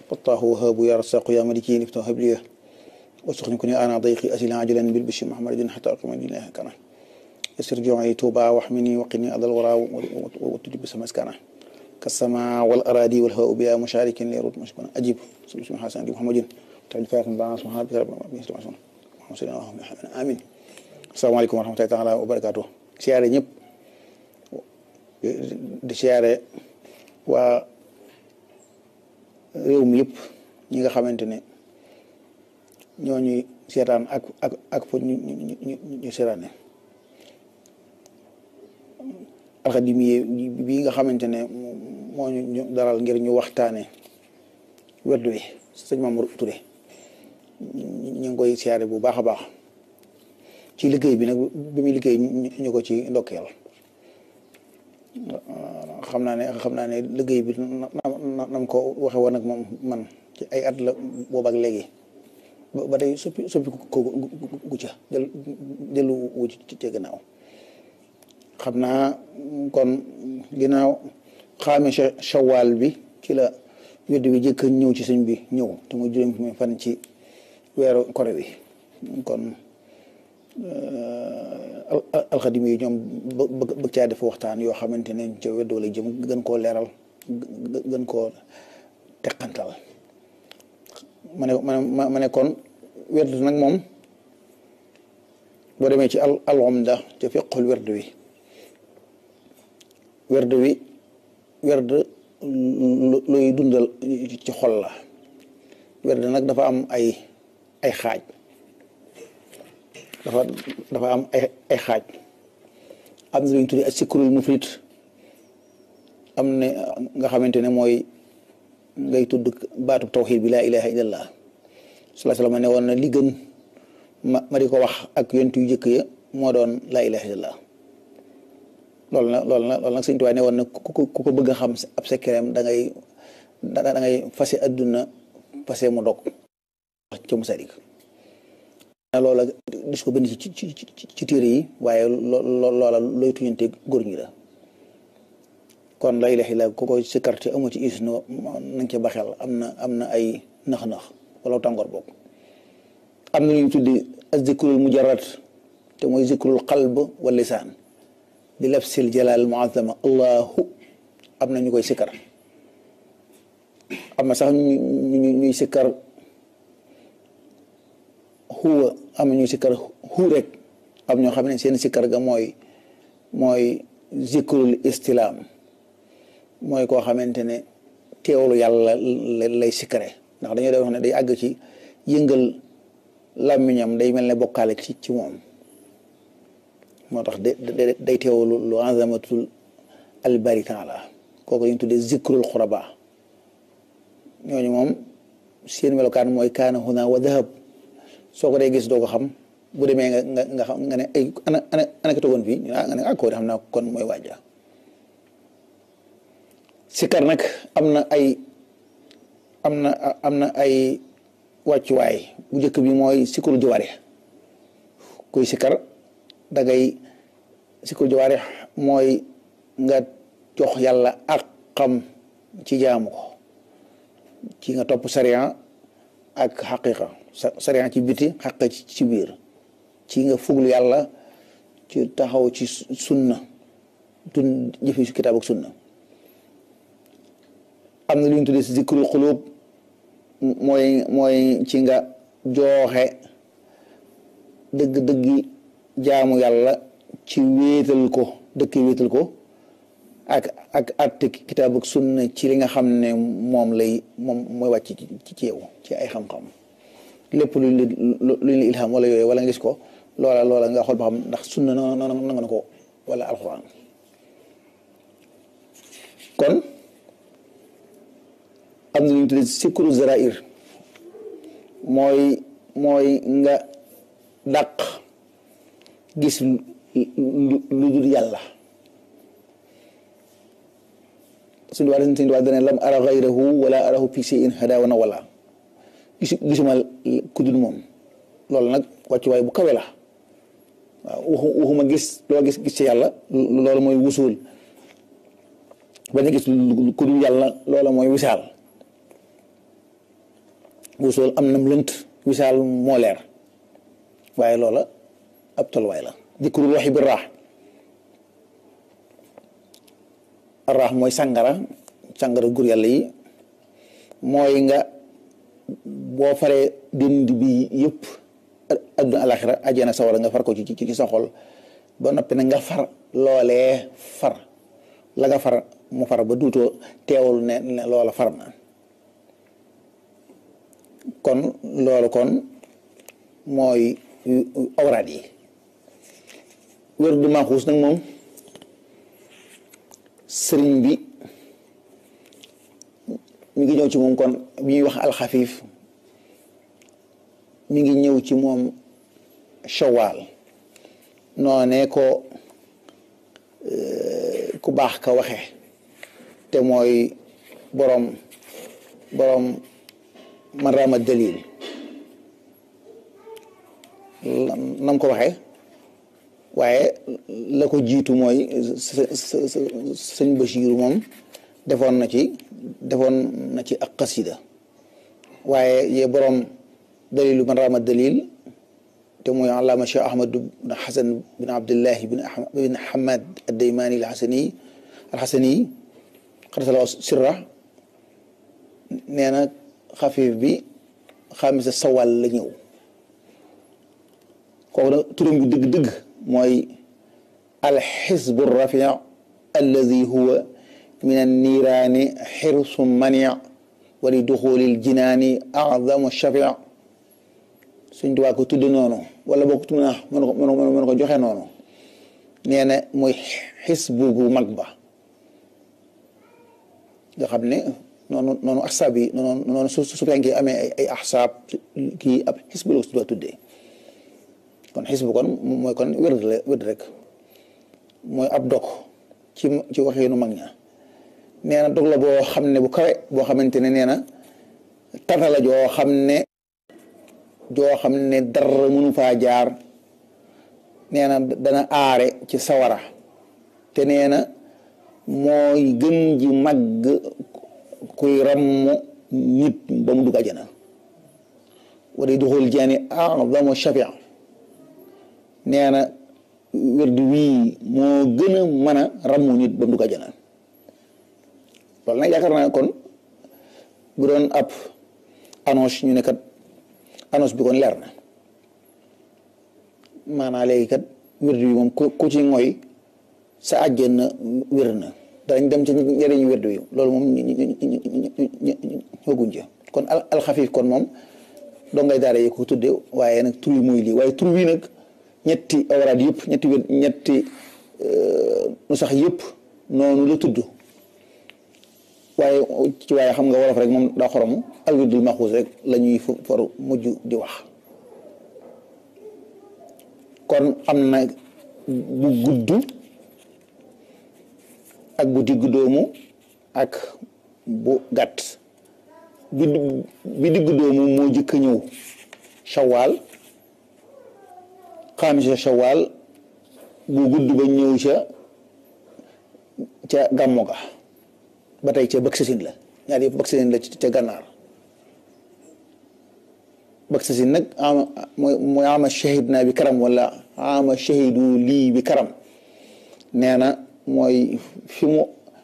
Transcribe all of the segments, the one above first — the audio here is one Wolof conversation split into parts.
فالله وهاب يا رزاق يا ملكي افتح هب لي وسخن كوني انا ضيقي اسئله عاجلا بالبشر محمد حتى اقيم دينه كان يسر جوعي توبا واحمني وقني اذى الورى وتجب سمسكنا كالسماء والاراضي والهواء بها مشارك ليرد مشكونا اجيب سبحان حسن دي محمد تعالى فاتن بان سبحان ربك رب العالمين محمد صلى الله عليه وسلم امين السلام عليكم ورحمه الله تعالى وبركاته siyaare ñëpp di siyaare waa réew mi yëpp ñi nga xamante ne ñoo ñuy seetaan ak ak ak fu ñu ñu ñu seetaane alxadim yi bii nga xamante ne moo ñu daral ngir ñu waxtaane werdu wi sëñ Mamour Touré ñu ngi koy siyaare bu baax a baax ci liggéey bi nag bi muy liggéey ñu ko ci ndokkeel xam naa ne xam naa ne liggéey bi nam ko waxe woon ak moom man ci ay at la boobu ak léegi ba tey soppi soppi ko gu ca jël jëlu wu ci ci gannaaw xam naa kon ginnaaw xaame shawal bi ci la weddi bi jëkk ñëw ci sëñ bi ñëw te muy juróom fan ci weeru kore bi kon alxadim yi ñoom bëgg caa def waxtaan yoo xamante ne ca weddoo la jëm gën koo leeral gën koo teqantal ma ne ma ma ne kon werd nag moom boo demee ci al alxamda ca fiqul werd wi werd wi werd luy dundal ci xol la werd nag dafa am ay ay xaaj dafa dafa am ay ay xaaj am na lu ñu tuddee ak sikrul mufrit am ne nga xamante ne mooy ngay tudd baatub tawxiid bi laa ilaha illallah salaa salaam ne woon na li gën ma ma di ko wax ak yonent yu jëkk ya moo doon laa ilaha illallah loolu na loolu na loolu nag sëñ Tuubaa ne woon na ku ko ku ko bëgg a xam ab sekkereem da ngay da ngay fase adduna fase mu dog wax ca Masalik loola dis ko bind ci ci ci téere yi waaye loola looy tuñante góor ñi la kon la ilaha illa ku ko sikkarte amu ci is no nañ ca baxel am na am na ay nax-nax wala tàngoor boobu am na lu ñu tuddi azzikrul mujarrad te mooy zikrul qalb wa lisaan di lafsil jalal muazama allahu am na ñu koy sikkar am na sax ñu ñuy sikkar huwa am na ñuy sikkar hu rek am ñoo xam ne seen sikkar ga mooy mooy zikrul istilaam mooy koo xamante ne teewlu yàlla lay sikkare ndax dañoo dee wax ne day àgg ci yëngal làmmiñam day mel ne bokkaale ci ci moom moo tax de day teewlu lu azamatul albari taala kooku ñu tuddee zikrul xuraba ñooñu moom seen melokaan mooy kaana huna wa dahab soo ko dee gis doo ko xam bu demee nga nga nga xam nga ne ay ana ana ana ka togoon fii nga ne ah koo xam naa kon mooy waaja sikkar nag am na ay am na am na ay wàccuwaay bu njëkk bi mooy sikkaru jawaare kuy sikkar da ngay sikkaru jawaare mooy nga jox yàlla ak xam ci jaamu ko ci nga topp sariya ak xaqiqa sariya ci biti xaqiqa ci biir ci nga fuglu yàlla ci taxaw ci sunna tun jëfe si kitaab ak sunna am na lu ñu tuddee si zikrul xulub mooy mooy ci nga jooxe dëgg-dëggi jaamu yàlla ci wéetal ko dëkk wéetal ko ak ak atte kitaab ak sunna ci li nga xam ne moom lay moom mooy wàcc ci ci yow ci ay xam-xam lépp luñ la luñ la ilham wala yooyu wala nga gis ko loola loola nga xool ba xam ndax sunna na nga na ko wala alxuraan kon am na lu ñu tuddee sikru zarair mooy mooy nga dàq gis lu dul yàlla suñu waa suñu waa dana lam ara gayrahu wala arahu fi shay'in hadawana wala gisu gisuma ku dul moom loolu nag wàccuwaay bu kawe la waaw waxu waxuma gis loo gis gis ci yàlla loolu mooy wusul bañ a gis ku dul yàlla loola mooy wisaal wusool am nam lënt misaal moo leer waaye loola ab tolluwaay la dikrul waxi bi raax raax mooy sàngara sàngara gur yàlla yi mooy nga boo faree dindi bi yëpp adduna alaxira ajjana sawara nga far ko ci ci sa xol ba noppi nag nga far loolee far la nga far mu far ba duutoo teewul ne ne loola far na kon loolu kon mooy awraat yi wér du maaxuus nag moom sëriñ bi mi ngi ñëw ci moom kon bi ñuy wax alxafiif mi ngi ñëw ci moom shawaal noonee ko ku baax ka waxe te mooy boroom boroom man raama dalil nam ko waxe waaye la ko jiitu mooy sëñ Bachir moom defoon na ci defoon na ci ak xasida waaye ye boroom dalilu man raama dalil te mooy allaama cheikh ahmad bin hasan bin abdillahi bin hamad addaymaani alxasani alxasani xarsala sirra nee na xafiif bi xamisa sawal la ñëw kooku nag turam bi dëgg-dëgg mooy alxisbu rafi alladi huwa min anniiraani xirsu mani wa li duxulil jinaani azamu shafi suñ tubaab ko tudde noonu wala boo ko mën a mën ko mën ko joxe noonu nee na mooy xisbu gu mag ba nga xam ne noonu noonu axsaab yi noonu noonu su su fekkee amee ay ay axsaab kii ab xisbu la ko tuddee kon xisbu kon mooy kon wérd la wérd rek mooy ab dog ci ci waxeenu mag ña nee na dog la boo xam ne bu kawe boo xamante ne nee na tata la joo xam ne joo xam ne dara mënu faa jaar nee na dana aare ci sawara te nee na mooy gën ji màgg kuy ramm nit ba mu dugg àjjana wala duxul jaani a'zamu shafia nee na wérdu wii moo gën a mën a ramm nit ba mu dugg àjjana loolu nag yaakaar naa kon bu doon ab annonce ñu ne kat annonce bi kon leer na maanaa léegi kat wérdu bi moom ku ci ngoy sa àjjana wér na danañ dem ci njëriñu wérdu yi loolu moom ñooguñ ci kon alxafiif kon moom doo ngay daara yi ko tudde waaye nag tur yi mooy lii waaye tur wi nag ñetti awraad yëpp ñetti wér ñetti nu sax yëpp noonu la tudd waaye ci waaye xam nga wolof rek moom daa xoromu al wirdul maxuus rek la ñuy for mujj di wax kon am na bu gudd ak bu diggu doomu ak bu gàtt bi bi diggu doomu moo jëkk a ñëw shawaal xaamisa shawaal bu gudd ba ñëw ca ca gàmmo ga ba tey ca bëgg sasin la ñaar yëpp bëgg sasin la ca gànnaar bëgg sasin nag ama mooy mooy ama shahid naa bi karam wala ama shahidu lii bi karam nee na mooy fi mu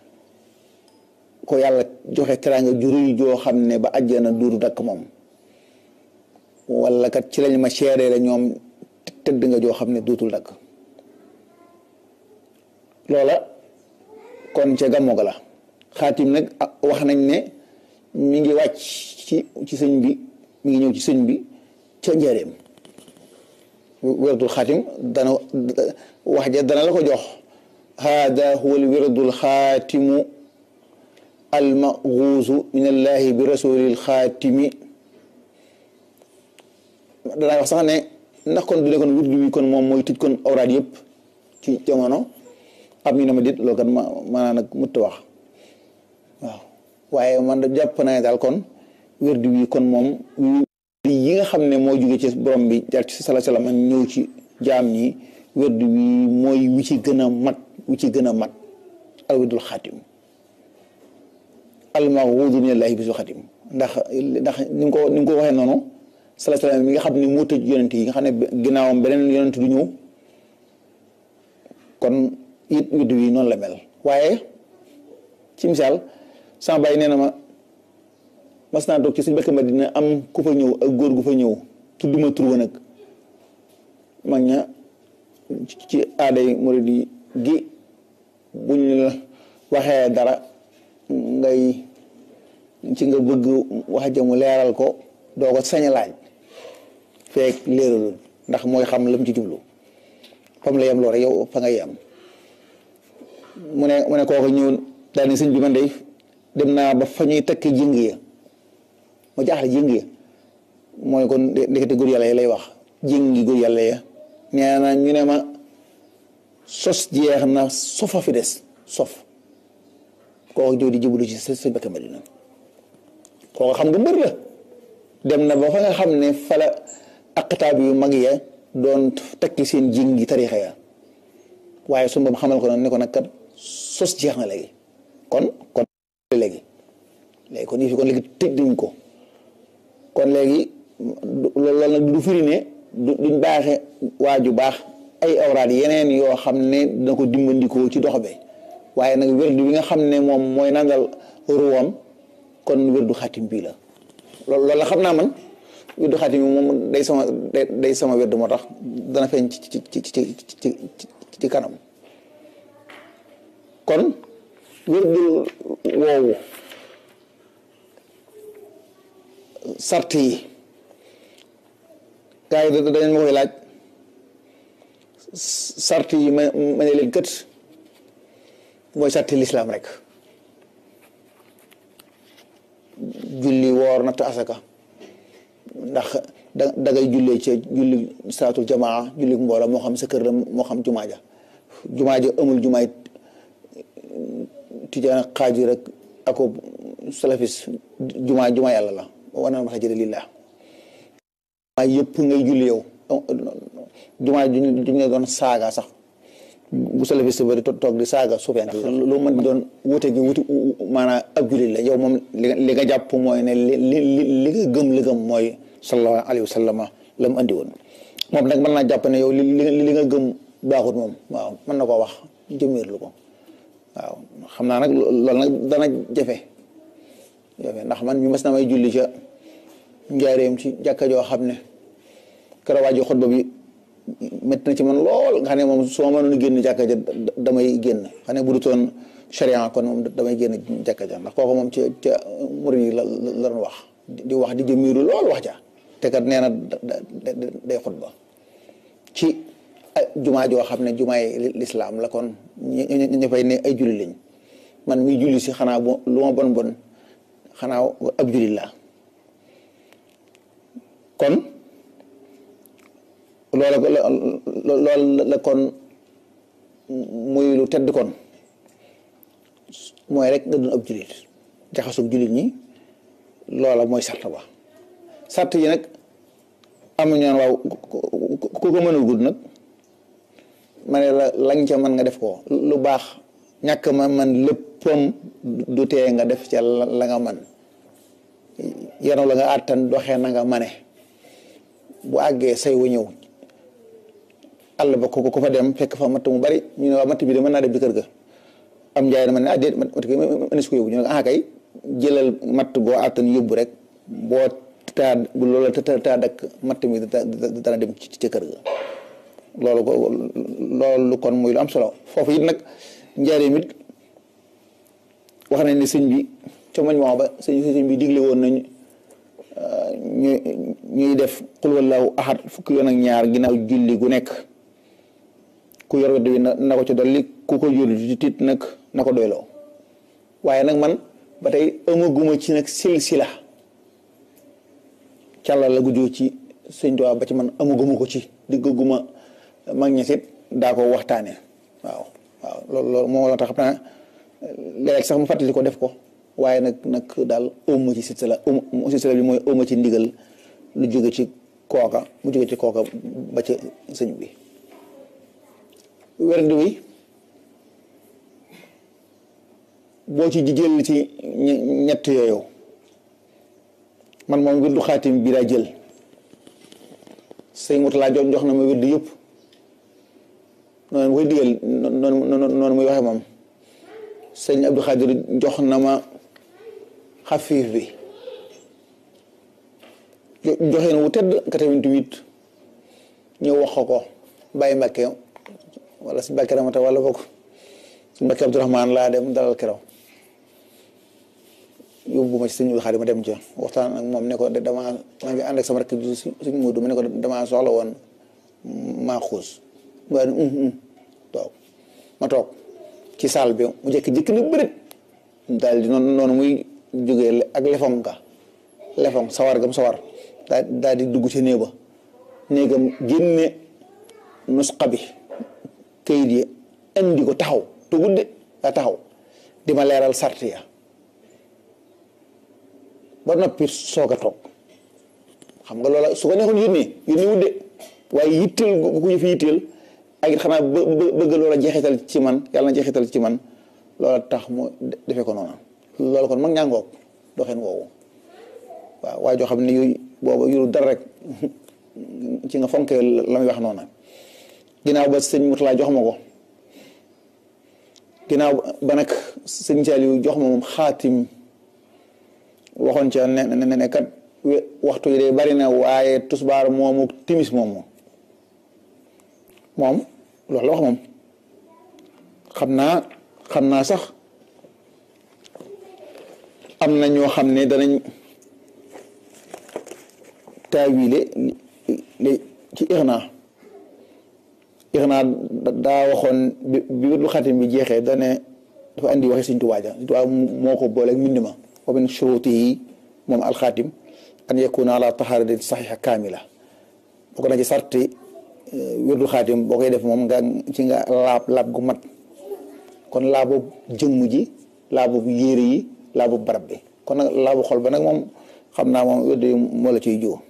ko yàlla joxe teraanga ju rëy joo xam ne ba àjjana duuru dakk moom wala kat ci lañ ma seeree la ñoom tëdd nga joo xam ne duutul dakk loola kon ca gàmmo ga la xaatim nag wax nañ ne mi ngi wàcc ci ci sëñ bi mi ngi ñëw ci sëñ bi ca njëreem wérdul xaatim dana wax ja dana la ko jox hada huwa al wirdul xaatimu almaguusu min allahi bi rasulil xaatimi danaa wax sax ne ndax kon du ne kon wirdu wi kon moom mooy tëj kon awraad yëpp ci jamono am ñu ne ma dit loolu kat ma maanaa nag mutta wax waaw waaye man da jàpp naa daal kon wirdu wi kon moom yi nga xam ne moo jóge ci borom bi jaar ci sala salaam ak ñëw ci jaam ñi wirdu wi mooy wi ci gën a mat wi ci gën a mat al wirdul xaatim almaxuudu min allahi bisu xatim ndax ndax ni nga ko ni nga ko waxee noonu sala salaam mi nga xam ne moo tëj yonent yi nga xam ne ginnaawam beneen yonent du ñëw kon it widdu yi noonu la mel waaye ci misaal sama bàyyi nee na ma mas naa toog ci suñu bëkk ma dina am ku fa ñëw ak góor gu fa ñëw tudduma tur wa nag mag ña ci aaday murid yi gi buñ la waxee dara ngay ci nga bëgg wax jamu leeral ko doo ko sañ a laaj feek leeralul ndax mooy xam lam ci jublu fam la yem loo rek yow fa nga yem mu ne mu ne kooku ñëw daal ni sëñ bi man de dem naa ba fa ñuy takk jëng ya ma jaaxle jëng ya mooy kon ndekete góor yàlla yi lay wax jëngi góor yàlla ya nee na ñu ne ma sos jeex na sofa fi des sof kooku ñëw di jublu ci sëñ Bakka Madina kooku xam nga mbër la dem na ba fa nga xam ne fala aqtaab yu mag ya doon takki seen jëngi tarixa ya waaye su boobu xamal ko noonu ne ko nag kat sos jeex na léegi kon kon léegi léegi kon yi fi kon léegi tëj nañ ko kon léegi loolu nag du firi ne duñ baaxe waa ju baax ay awraad yeneen yoo xam ne dina ko dimbandikoo ci dox bi waaye nag wérdu bi nga xam ne moom mooy nandal ruwam kon wérdu xatim bii la loolu la xam naa man wérdu xatim bi moom day sama day sama wérdu moo tax dana feeñ ci ci ci ci ci ci kanam kon wérdu woowu sart yi gars yi dañ ma koy laaj sart yi ma ma ne leen kët mooy sarti lislaam rek julli woor natt asaka ndax da dangay jullee ci julli salaatul jamaa julli mbooloo moo xam sa kër la moo xam jumaa ja jumaa ja amul jumaay tijaan xaaju rek ako salafis jumaa jumaa yàlla la wana masajida lillah jumaa yëpp ngay julli yow jumaa juñ ne doon saaga sax bu salafis bari toog di saaga sufeen lu mën doon wute gi wuti maanaam ab jullit la yow moom li nga jàpp mooy ne li li li nga gëm li gëm mooy sallallahu alayhi wa sallam la mu andi woon moom nag mën naa jàpp ne yow li li nga gëm baaxut moom waaw mën na koo wax jëmmiirlu ko waaw xam naa nag loolu nag dana jafe jafe ndax man mi mas na may julli ca njaareem ci jàkka joo xam ne keroog waa ji xutba bi métti na ci man lool nga xam ne moom su ma mënoon génn jàkka ja damay génn xam ne bu dutoon charia kon moom damay génn jàkka ja ndax kooku moom ci ca murid yi la la doon wax di wax di jëmiiru lool wax ja te kat nee na day xutba ci jumaa joo xam ne jumaay lislaam la kon ñu fay ne ay julli lañ man mi julli si xanaa bu lu ma bon bon xanaa ab julli la kon loola loolu la kon muy lu tedd kon mooy rek nga doon ab jullit jaxasug jullit ñi loola mooy sart ba sart yi nag am na ñoon waaw ku ko mënul gudd nag ma ne la lañ ca mën nga def ko lu baax ñàkk ma man léppam du tee nga def ca la nga man yenu la nga àttan doxee na nga mane bu àggee say wu ñëw àll ba ko ko fa dem fekk fa matt mu bari ñu ne waa matt bi de mën naa dem ci kër ga am njaay na ma ne ah déet matt ki mënees ko yóbbu ñu ne ah kay jëlal matt boo àttan yóbbu rek boo taa bu loola taa dakk matt mi dana dem ci ca kër ga loolu ko loolu kon muy lu am solo foofu it nag njaareem it wax nañ ne sëñ bi ca mañ moo ba sëñ sëñ bi digle woon nañ ñu ñuy def xul wallahu ahad fukki yoon ak ñaar ginnaaw julli gu nekk ku yor wedd bi na ko ci dolli ku ko jur ci tiit nag na ko doyloo waaye nag man ba tey amaguma ci nag silsila càlla la gu jóge ci sëñ Tuubaa ba ci man amaguma ko ci diggaguma mag ñi sit daa ko waxtaane waaw waaw loolu loolu moo la tax xam naa léeg sax mu fàttali ko def ko waaye nag nag daal ëmma ci silsila ëm silsila bi mooy ëmma ci ndigal lu jóge ci kooka mu jóge ci kooka ba ci sëñ bi werdu wi boo ci jël ci ñett yooyu man moom wirdu xaatim bi laa jël sëñ Murtala jox jox na ma wirdu yëpp noonu mu koy digal noonu noonu muy waxee moom sëñ Abdou Khadir jox na ma xafiif bi joxe na wu tedd 88 ñëw wax ko bàyyi Mbàkke wala si Mbàkke Ramata wala bokk si Mbàkke Abdourahmaan laa dem dalal keroog yóbbu ma ci sëñ Abdou Khadir ma dem ca waxtaan ak moom ne ko damaa maa ngi ànd ak sama rakk ji suñ muudu ma ne ko damaa soxla woon maa xuus waa ni toog ma toog ci saal bi mu jekki jëkk ni bërit daal di noonu noonu muy jógee ak lefong ga lefong sawar gam sawar daal daal di dugg ci néeg ba néegam génne nusqa bi kayit yi indi ko taxaw te gudde daa taxaw di ma leeral sart ya ba noppi soog a toog xam nga loola su ko neexoon yónnee yónnee wudde waaye yitteel gu ko fi yitteel ak it xanaa bëgg loola jeexital ci man yàlla na jeexital ci man loola tax mu defee ko noonu loolu kon mag ñàngoog doxeen woowu waaw waaye joo xam ne yooyu booba yuru dara rek ci nga fonkee la muy wax noonu ginnaaw ba sëñ Murtala jox ma ko ginnaaw ba nag sëñ Saliou jox ma moom xaatim waxoon ca ne ne ne kat waxtu yi de bari na waaye tusbaar moomu timis moomu moom loolu la wax moom xam naa xam naa sax am na ñoo xam ne danañ taawile li ci ixna ixna daa waxoon bi bi wétlu xatim bi jeexee dane dafa andi waxe Sëñ Tuubaa ja Sëñ Tuubaa moo ko booleeg mbind ma wa min shurutihi moom alxaatim an yakuna ala taharati saxixa kaamila bokk na ci sarti wérdu xaatim boo koy def moom nga ci nga laab laab gu mat kon laabu jëmm ji laabu yére yi laabu barab bi kon nag laabu xol ba nag moom xam naa moom wérdu yi moo la ciy jiw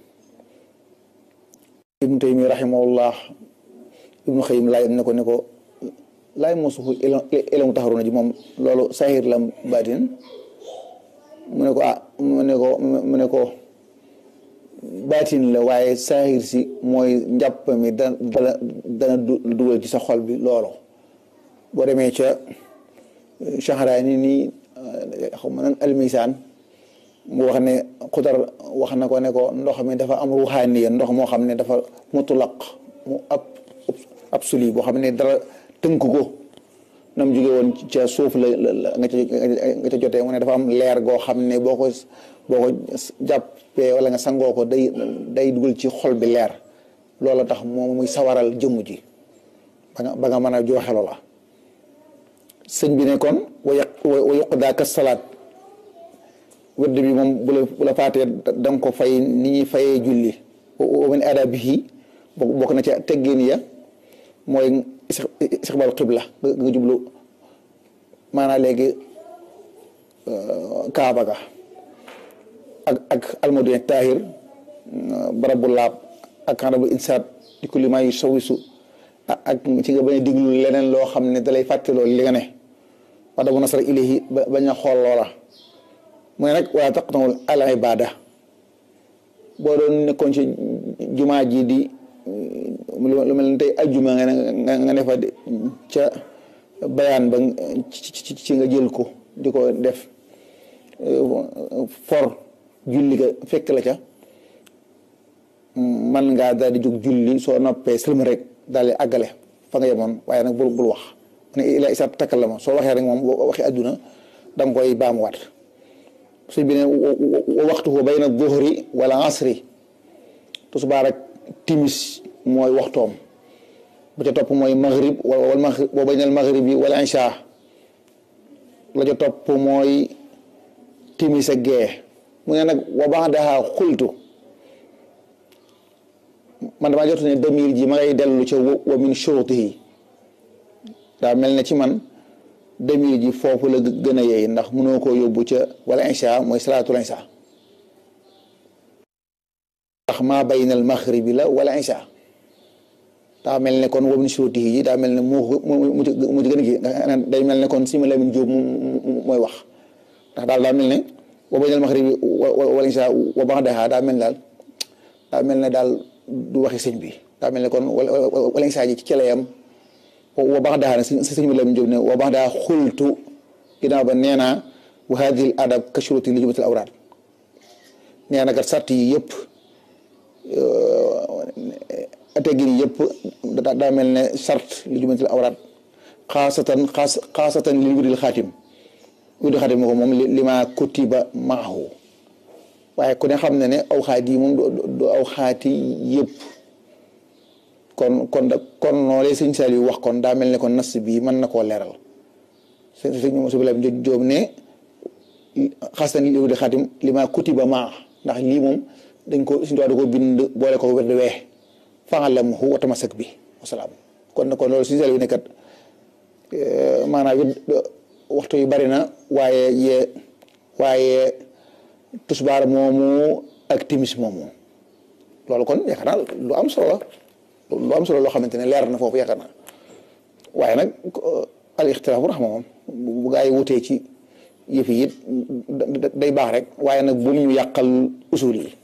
ibnu taymi rahimahullah ibnu xëyim laay ne ko ne ko laay moo suxu ilamu taxaruna ji moom loolu sahir la baatin mu ne ko ah mu ne ko mu ne ko baatin la waaye saahir si mooy njàpp mi da dana dana dugal ci sa xol bi loolu boo demee ca Shahraani nii xaw ma nan almisaan mu wax ne xudar wax na ko ne ko ndox mi dafa am ruuxaaniya ndox moo xam ne dafa mutlaq mu ab absolu boo xam ne dara tënk ko nam jóge woon ca suuf la nga ca nga ca jotee mu ne dafa am leer goo xam ne boo ko boo ko jàppee wala nga sangoo ko day day dugal ci xol bi leer loola tax moom muy sawaral jëmm ji ba nga ba nga mën a joxe loola sëñ bi ne kon wa yaq wa yuqdaa ka salaat wërd bi moom bu la bu la faatee da nga ko fay ni ñuy fayee julli wa min adabihi bokk na ca teggin ya mooy istiqbaal qibla nga jublu maanaam léegi kaaba ga ak ak almadina tahir barabu laab ak xanabul insaat di kulli maa yu sawisu ak ci nga bañ a diglu leneen loo xam ne dalay fàttaloo li nga ne wax dabu nasara ilayhi bañ a xool loola mu ne nag wala taqnawul al ibada boo doon nekkoon ci jumaa ji di lu mel ne tey ajjuma nga nga ne fa ca bayaan ba ci nga jël ko di ko def for julli ga fekk la ca man ngaa daal di jóg julli soo noppee sëlma rek daal di àggale fa nga yemoon waaye nag bul bul wax ne ila isa takkal la ma soo waxee rek moom waxi àdduna da nga koy baamuwaat suñ bi ne waxtu ko bayna duhri wala asri tusbaar ak timis mooy waxtoom ba ca topp mooy maghrib wala maghrib boo baynal maghrib yi wala insha la ca topp mooy timis ak gee mu ne nag wa ba'daha xultu man damaa jot ne damir ji ma ngay dellu ca wa min shurutihi daa mel ne ci man damir ji foofu la gën a yeey ndax mënoo koo yóbbu ca wala insha mooy salaatul insha ndax maa baynal maghribi la wala insha daa mel ne kon wa min shurutihi ji daa mel ne moo mu ci gën a gi day mel ne kon si ma Lamin Jóob mooy wax ndax daal daa mel ne wa baynal maxribi wal isha wa ba'daha daa mel daal daa mel ne daal du waxi sëñ bi daa mel ne kon wala isha ji ci celayam wa ba'daha nag si sëñ bi la mu jóg ne wa ba'daha xultu ginnaaw ba nee naa wa hadhihi al adab ka shuruti li jumatil awraad nee na kat sart yi yëpp teggin yi yëpp daa mel ne sart li jumatil awraad xaasatan xaas xaasatan li wiril xaatim wiril xaatim moo ko moom li ma kutiba maahu waaye ku ne xam ne ne aw xaat yi moom du aw xaati yëpp kon kon da kon noolee sëñ Saliou wax kon daa mel ne kon nas bii mën na koo leeral sëñ sëñ Moussa Bilal Jóob ne xaasatan li wiril xaatim li ma kutiba maa ndax lii moom dañ ko suñu da ko bind boole ko wér de wee fa'alamhu wa tamasak bi wasalaam kon kon loolu sëñ Saliou ne kat maanaam it waxtu yu bari na waaye ye waaye tusbaar moomu ak timis moomu loolu kon yaakaar naa lu am solo la lu am solo loo xamante ne leer na foofu yaakaar naa waaye nag al ixtilaafu raxma moom bu gaa yi wutee ci yëf yi it day baax rek waaye nag bu ñu yàqal usul yi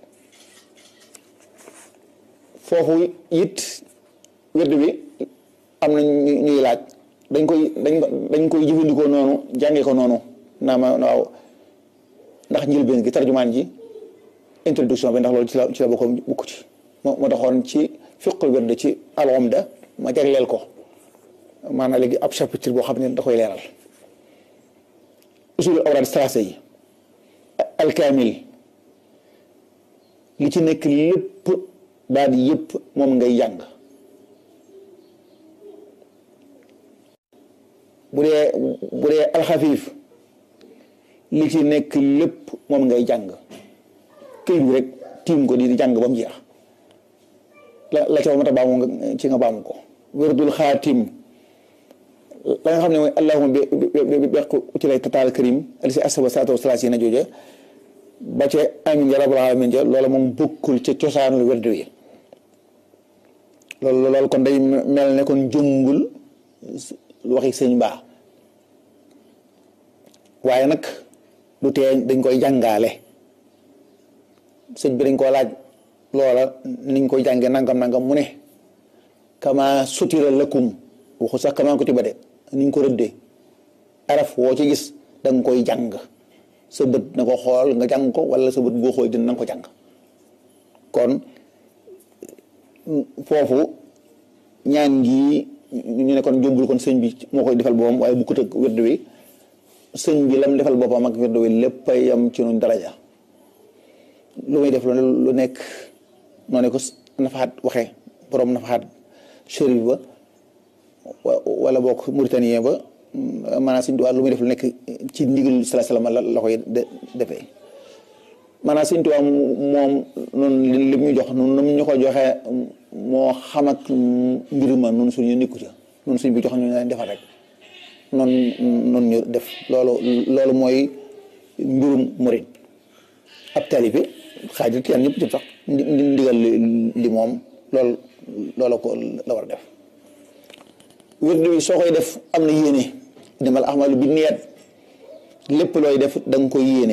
foofu it wérd bi am na ñuy laaj dañ koy dañ dañ koy jëfandikoo noonu jàngee ko noonu naa ma waaw ndax njëlbeen gi tarjumaan ji introduction bi ndax loolu ci la ci la bokkoon bukk ci moo moo taxoon ci fiqul wérd ci al-Umda ma jagleel ko maanaam léegi ab chapitre boo xam ne da koy leeral usul awraad salaasa yi alkaamil li ci nekk lépp daal di yëpp moom ngay jàng bu dee bu dee alxafiif li ci nekk lépp moom ngay jàng këyit bi rek tiim ko di jàng ba mu jeex la la ca mata baamu ci nga baamu ko wérdul xaatim la nga xam ne mooy allahuma bi bi beq ci lay tataal karim ali si asaba salaatu wasalaas yi na jooja ba ca amin ja rabbal alamin ja loola moom bokkul ca cosaanul werd wi loolu loolu kon day mel ne kon jëngul waxi sëñ baa waaye nag du tee dañ koy jàngaale sëñ bi dañ koo laaj loola niñ koy jànge nangam nangam mu ne kama sutira lakum waxu sax kama ko tiba de niñ ko rëddee araf woo ci gis da nga koy jàng sa bët na ko xool nga jàng ko wala sa bët boo xool dina na nga ko jàng kon foofu ñaan gi ñu ne kon jómbul kon sëñ bi moo koy defal boppam waaye bu ko tëgg wérdu wi sëñ bi lam defal boppam ak wérdu wi lépp a yam ci nun daraja lu muy def lu nekk noo ne ko nafaxaat waxee borom nafaxaat chérif ba wala bokk mauritanien ba maanaam sëñ Tuubaa lu muy def lu nekk ci ndigal sala salama la la koy defee maanaam sëñ Tuubaa moom noonu li mu ñu jox noonu ñu ko joxee moo xam ak mbir ma noonu suñu nikku ca noonu suñ bi jox ñu leen defal rek noonu noonu ñu def loolu loolu mooy mbirum murid ab taalibe xaajal tiyaan ñëpp jëm sax ndigal li moom loolu loolu ko la war a def wird bi soo koy def am na yéene demal ahmalu bi niyat lépp looy def da nga koy yéene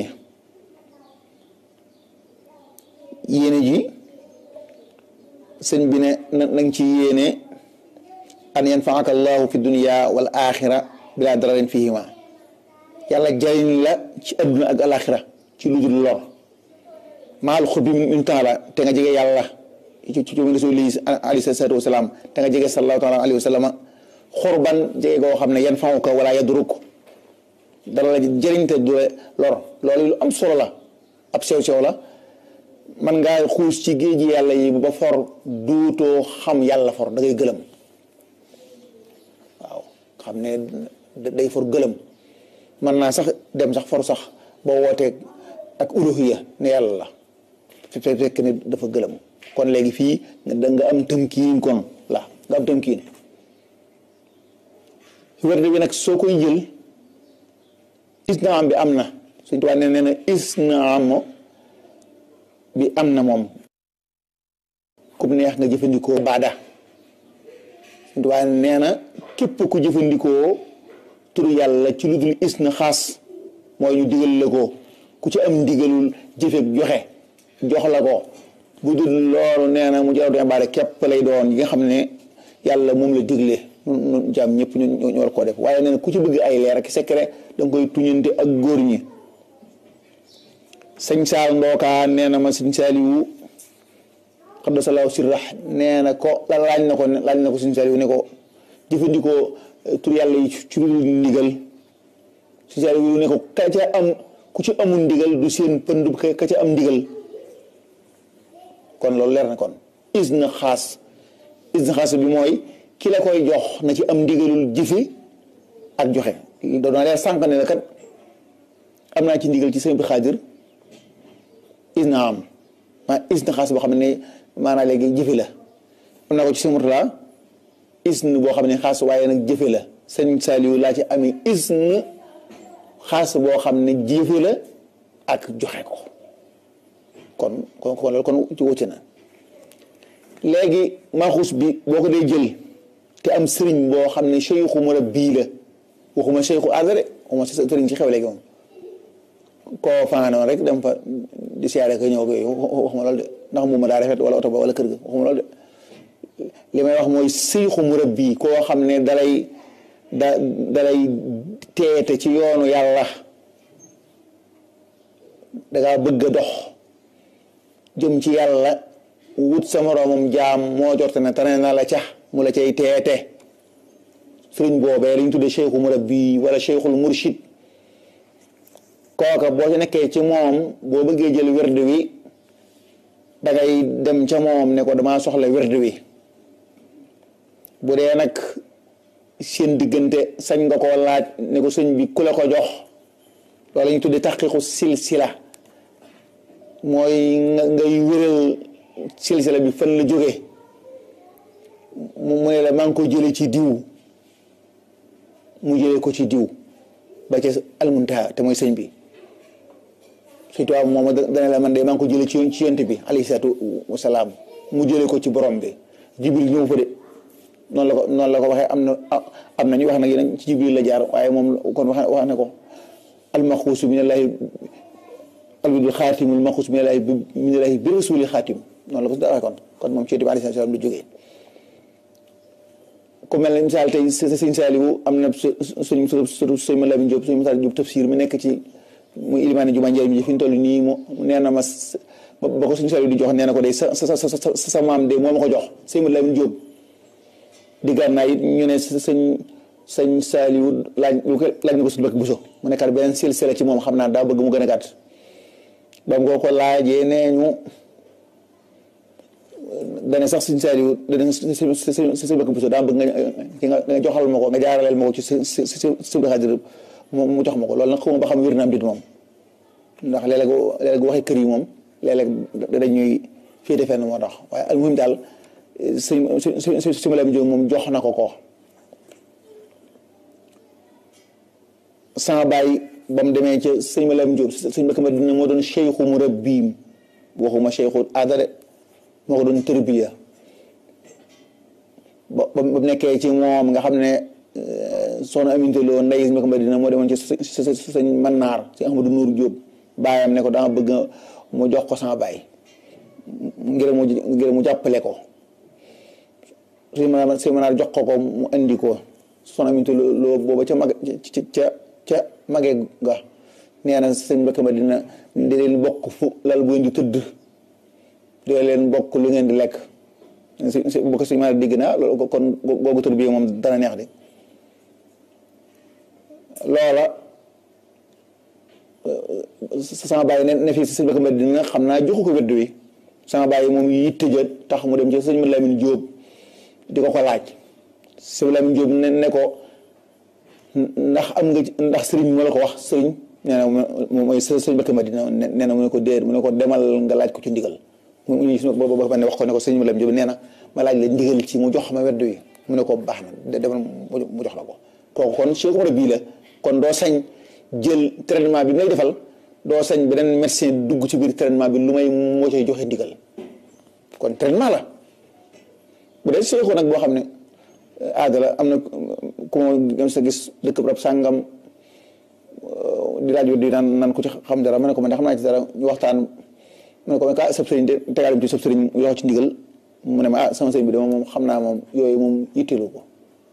yéene ji sëñ bi ne na nga ci yéene an yanfaaka allahu fi dunia wal axira bila dararin fihima yàlla jariñ la ci adduna ak alaxira ci lu dul lor maal xur bi min taala te nga jege yàlla ci ci ci rasuli alayhi salaatu wasalaam te nga jege sallallahu taala alayhi wa sallama xurban jege goo xam ne yan faw ko wala yaduruk dara la jëriñ te du lor loolu lu am solo la ab sew sew la man ngaa xuus ci géej yàlla yi ba for duutoo xam yàlla for da ngay gëlëm waaw xam ne day for gëlëm mën naa sax dem sax for sax ba wootee ak uluhiya ne yàlla la fi fekk ne dafa gëlëm kon léegi fii da nga am tëmkiin kon la nga am tëmkiin werde bi nag soo koy jël isnaam bi am na suñ tubaab nee na isnaam bi am na moom kum neex nga jëfandikoo baada suñ tubaab nee na képp ku jëfandikoo turu yàlla ci lu dul isna xaas mooy ñu digal la ko ku ku ci am ndigalul jëfe joxe jox la ko bu dul loolu nee na mu jaratu ibaada képp lay doon yi nga xam ne yàlla moom la digle ñun jaam ñëpp ñu ñu war koo def waaye nee na ku ci bëgg ay leer ak secret da nga koy tuñante ak góor ñi sëñ saal ndookaa nee na ma sëñ saaliwu xaddasalaahu sirrax nee na ko la laaj na ko laaj na ko sëñ saaliwu ne ko jëfandikoo tur yàlla yi ci lu ndigal sëñ saaliwu ne ko ka ca am ku ci amul ndigal du seen pënd ka ca am ndigal kon loolu leer na kon isna xaas isna xaas bi mooy ki la koy jox na ci am ndigalul jëfe ak joxe doona leer sànq ne la kat am naa ci ndigal ci sëñ bi xaadir isna am maa isna xaas boo xam ne maanaam léegi jëfe la am naa ko ci sëñ Murtala isn boo xam ne xaas waaye nag jëfe la sëñ Saliou laa ci amee isn xaas boo xam ne jëfe la ak joxe ko kon kon kon loolu kon ci wëcc na léegi maaxuus bi boo ko dee jël te am sëriñ boo xam ne cheikhu murabbi la waxuma cheikhu aada de waxuma sëriñ ci xew léegi moom koo fanaanoon rek dem fa di siyaare ko ñëw ko waxuma loolu de ndax mu ma daa rafet wala oto ba wala kër ga waxuma loolu de li may wax mooy cheikhu murabbi koo xam ne dalay da dalay teete ci yoonu yàlla dangaa bëgg a dox jëm ci yàlla wut sa moroomam jaam moo jorte ne tane na la ca mu la cay teete sëriñ boobee lañ tudde cheikhu murabbi wala cheikhul murshid kooka boo ci nekkee ci moom boo bëggee jël werd wi dangay dem ca moom ne ko damaa soxla werd wi bu dee nag seen diggante sañ nga koo laaj ne ko sëñ bi ku la ko jox loolu lañ tudde taqiqu silsila mooy nga ngay wéral silsila bi fan la jóge mu ne la maa ngi ko jële ci diw mu jële ko ci diw ba ca almuntaha te mooy sëñ bi surtout moom dana la man de maa ngi ko jële ci ci yonent bi alayhi salaatu wasalaam mu jële ko ci borom bi jibril ñëw fa de noonu la ko noonu la ko waxee am na am na ñu wax nag yeneen ci jibril la jaar waaye moom kon wax wax na ko almaxuusu minallahi albidul xaatimul maxuus minallahi minallahi bi rasuli xaatim noonu la ko waxee kon kon moom ci yonent bi alayhi salaam la jógee ku mel ne misaal tey sëñ Saaliwu am na suñ suñ sëñ Malamin Jóob suñ Masaal Jóob tafsir mi nekk ci muy ilimaani juma njaay mi fi ñu toll nii mu nee na ma ba ko suñ Saaliwu di jox nee na ko day sa sa sa sa maam de moo ma ko jox sëñ Malamin Jóob di gànnaay it ñu ne sëñ sëñ Saaliwu laaj laaj na ko suñu bëkk buso mu nekkaat beneen silsila ci moom xam naa daa bëgg mu gën a gàtt ba nga ko laajee nee ñu dane sax suñ Saaliwu dana si bëkk buso daa bëgg nga nga joxal ma ko nga jaaraleel ma ko ci si si si xadir moom mu jox ma ko loolu nag xawma ba xam wér na am dit moom ndax léeg-léeg léeg-léeg waxee kër yi moom léeg-léeg dañuy féete fenn moo tax waaye almuhim daal sëñ sëñ sëñ Malamin Jóob moom jox na ko ko sama baay ba mu demee ca sëñ Malamin Jóob sëñ Mbàkke Madina moo doon cheikhu murabbiim waxuma cheikhu aada de moo ko doon tërbiya ba ba mu nekkee ci moom nga xam ne soxna Aminta Lo ndey sëñ Mbàkke Madina moo demoon ci sëñ Mannaar ci Ahmadu Nuur Jóob baayam ne ko danga bëgg mu jox ko sama baay ngir mu ngir mu jàppale ko sëñ Mannaar sëñ Mannaar jox ko ko mu indi ko soxna Aminta Lo booba ca mag ca ca mage ga nee na sëñ Mbàkke Madina di leen bokk fu lal bu ngeen di tëdd di leen bokk lu ngeen di lekk si bu ko sëñ Mannaar digg na loolu kon googu tëdd bi moom dana neex de loola sama bàyyi ne ne fii si sëñ Mbàkke Madina xam naa joxu ko wedd wi sama bàyyi moom yitte ja tax mu dem ci sëñ Lamin Jóob di ko ko laaj sëñ Lamin Jóob ne ne ko ndax am nga ndax sëriñ moo la ko wax sëriñ nee na moom mooy sëñ Mbàkke Madina nee na mu ne ko déer mu ne ko demal nga laaj ko ci ndigal mu ñu si boobu ba ne wax ko ne ko sëñ Lamin Jóob nee na ma laaj la ndigal ci mu jox ma wedd wi mu ne ko baax na demal mu jox la ko kooku kon Cheikh Umar bii la kon doo sañ jël traitement bi ngay defal doo sañ beneen médecin dugg ci biir traitement bi lu may moo cay joxe ndigal kon traitement la bu dee Cheikh nag boo xam ne aada la am na ku ma gëm sa gis dëkk rab sàngam di laaj di naan naan ko ci xam dara ma ne ko man de xam naa ci dara ñu waxtaan ma ne ko man ka sab sëriñ de tegaale ci sab sëriñ yoo ci ndigal mu ne ma ah sama sëriñ bi de moom xam naa moom yooyu moom yitteelu ko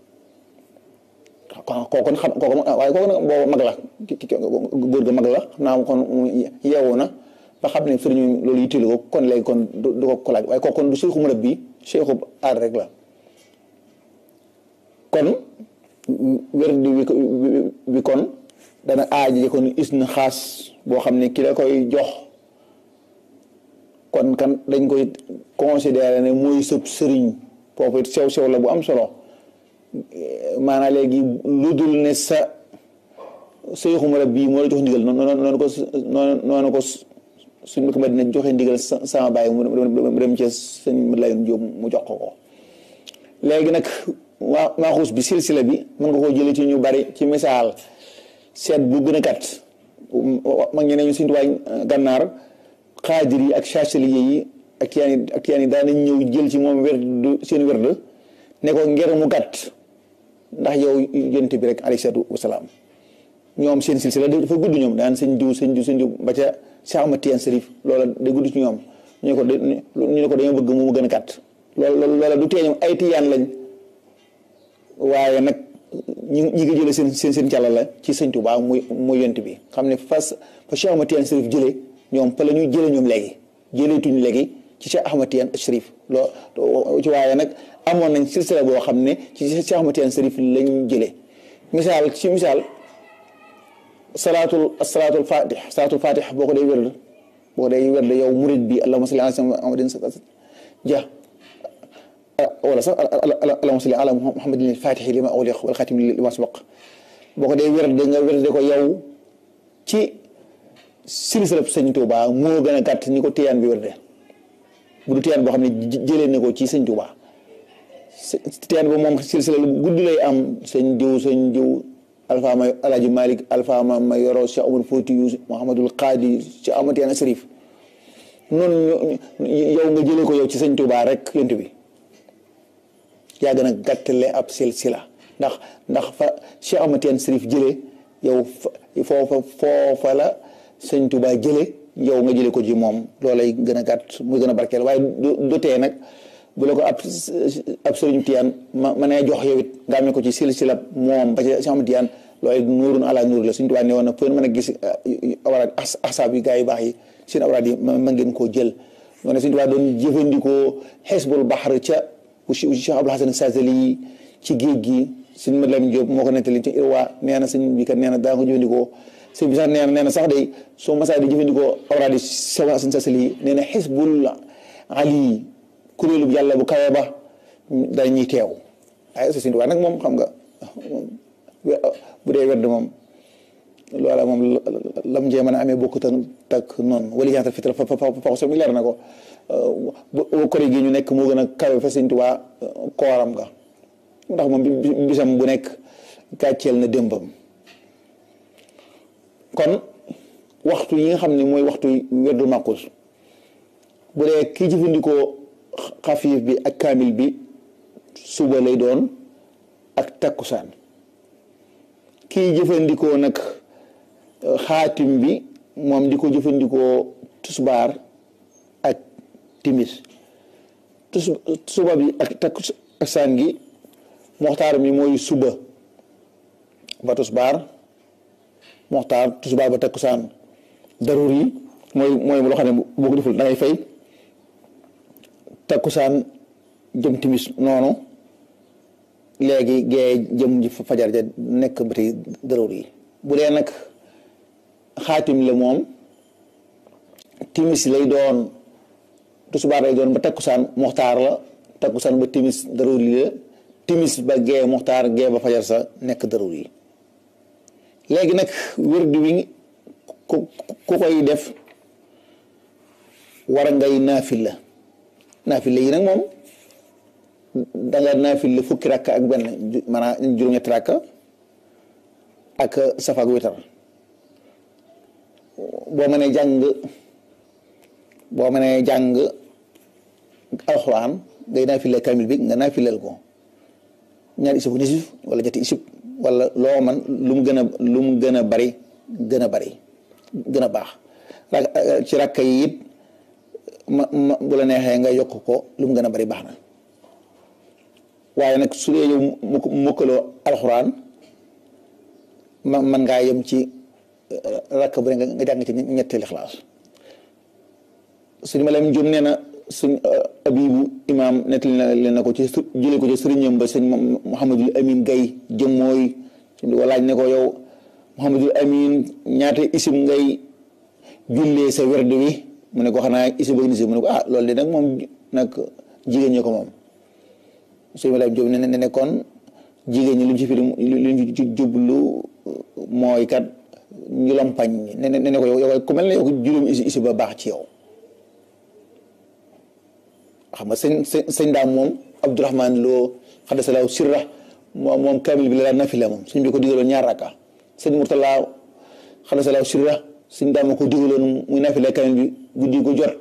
kooku xam kooku waaye kooku nag boobu mag la góor ga mag la xam naa kon yeewu na ba xam ne sëriñ loolu yitteelu ko kon léegi kon du ko ko laaj waaye kooku kon du seexu murab bi seexu aar rek la kon wér di bi kon dana aaji kon is na xaas boo xam ne ki la koy jox kon kan dañ koy considéré ne mooy sëb sëriñ foofu it sew sew la bu am solo maanaam léegi lu dul ne sa seexu murab bii moo la jox ndigal noonu noonu ko noonu ko suñ ko ma dina joxe ndigal sama bàyyi mu dem ci sëñ Layoon Jóob mu jox ko ko léegi nag waa maaxuus bi silsila bi mën nga koo jëlee ci ñu bari ci misaal seet bu gën a gàtt mag ñi ne ñu suñu tuwaay gànnaar xaadir yi ak chachelier yi ak tiyaan yi ak tiyaan yi daan nañ ñëw jël ci moom werd seen werd ne ko ngir mu gàtt ndax yow yonent bi rek alayhi salaatu wasalaam ñoom seen silsila dafa gudd ñoom daan sëñ diw sëñ diw sëñ diw ba ca Cheikh Ahmad Tijaan Sarif loola day gudd ci ñoom ñu ne ko ñu ne ko dañoo bëgg mu gën a gàtt loolu loola du tee ñoom ay tiyaan lañ waaye nag ñi ñi ngi jëlee seen seen seen càlla la ci sëñ Tuubaa muy muy yont bi xam ne fas fa Cheikh Ahmad Tijaan Sarif jëlee ñoom fa la ñuy jëlee ñoom léegi jëleetuñ léegi ci Cheikh Ahmad Tijaan Sarif loo ci waaye nag amoon nañ silsila boo xam ne ci Cheikh Ahmad Tijaan Sarif lañ jëlee misaal ci misaal salaatul salaatul fatih salaatul fatih boo ko dee wérd boo ko dee wérd yow murid bi allahumma salli ala muhammadin ja wala sax allahumma salli ala muhammadin al-fatihi lima ughliqa wal khatimi lima sabaq boo ko dee wérd nga wérde ko yow ci silsilab sëñ Tuuba moo gën a gàtt ni ko tiyaan bi wérde bu du tiyaan boo xam ne jëlee na ko ci sëñ Tuuba tiyaan ba moom silsila lu gudd lay am sëñ diw sëñ diw alfa ma alaaji malik alfa ma ma yoro Cheikh Omar Foutiyou Mouhamadul Qaadi Cheikh Ahmad Tijaan Sarif noonu yow nga jëlee ko yow ci sëñ Tuuba rek yont bi yaa gën a gàttale ab silsila ndax ndax fa Cheikh Ahmad Tijaan Sarif jëlee yow foofa foofa la sëñ Tuuba jëlee yow nga jëlee ko ci moom loolay gën a gàtt muy gën a barkeel waaye du tee nag bu la ko ab ab sëriñ Tijaan ma ma nee jox yow it nga amee ko ci silsila moom ba ci Cheikh Ahmad Tijaan loolu nuurun ala nuur la suñu tubaab ne woon na fu mën a gis awraad ahsaab yi gaa yu baax yi seen awraad yi ma ngeen koo jël ñoo ne suñu tubaab doon jëfandikoo xisbul baxar ca Cheikh Abdul Hasan Sazali yi ci géej gi suñu Mat Lamin Jóob moo ko nettali ci Irwa nee na sëñ bi kat nee na daa ko jëfandikoo sëñ bi sax nee na nee na sax day soo masaa di jëfandikoo awraad yi Cheikh Hasan Sazali yi nee na xisbul ali kuréelu yàlla bu kawe ba dañuy teew ay suñu tubaab nag moom xam nga bu dee wedd moom loola moom lam jee mën a amee bokkut ak noonu wala ñaata fital fa fa fa so mi leer na ko kori gi ñu nekk moo gën a kawe fa Sëñ Tuubaa kooram ga ndax moom bisam bu nekk gàcceel na démbam kon waxtu yi nga xam ne mooy waxtu weddu màqus bu dee kii jëfandikoo xafiif bi ak kaamil bi suba lay doon ak takkusaan kii jëfandikoo nag xaatim bi moom di ko jëfandikoo tusbaar ak timis tus suba bi ak takkusaan gi moxtaar mi mooy suba ba tusbaar moxtaar tusbaar ba takkusaan darur yi mooy mooy loo xam ne boo ko deful da ngay fay takkusaan jëm timis noonu léegi gee jëm ji fajar ja nekk ba tey darur yi bu dee nag xaatim la moom timis lay doon tusubaar lay doon ba takkusaan moxtaar la takkusaan ba timis darur yi la timis ba gee moxtaar gee ba fajar sa nekk darur yi léegi nag wérdu wi ku ku koy def war ngay naafila naafila yi nag moom danga naafila fukki rakka ak benn maanaam juróom-ñetti rakka ak safaak witar boo mënee jàng boo mënee jàng alxuraan ngay naafila kamil bi nga naafilal ko ñaari isib nisif wala ñetti isib wala loo man lu mu gën a lu mu gën a bari gën a bari gën a baax ci rakka yi it ma ma bu la neexee nga yokk ko lu mu gën a bari baax na waaye nag su dee yow mu mukkaloo alxuraan ma man ngaa yem ci rakk bu ne nga jàng ci ñetti lixlaas suñu ma lam jum nee na suñ abibu imaam nettali na leen na ko ci jële ko ci sëriñam ba sëñ Mouhamadul Amin Gay jëm mooy suñ di ko laaj ne ko yow Mouhamadul Amin ñaata isim ngay jullee sa werd wi mu ne ko xanaa isim ak nisim mu ne ko ah loolu de nag moom nag jigéen ñi ko moom suñu ma lam jum ne ne kon jigéen ñi lu ñu ci firi lu ñu ci jublu mooy kat ñu lompañ ne ne ne ko yow yow ku mel ne yow juróomi isi isi ba baax ci yow xam nga sëñ sëñ sëñ daam moom Abdourahman loo xadasalaaw sirra moom moom kamil bi la daan nafila moom suñ bi ko digaloon ñaar rakka sëñ Murtala xadasalaaw sirra sëñ daam ma ko digaloon muy nafila kamil bi guddi gu jot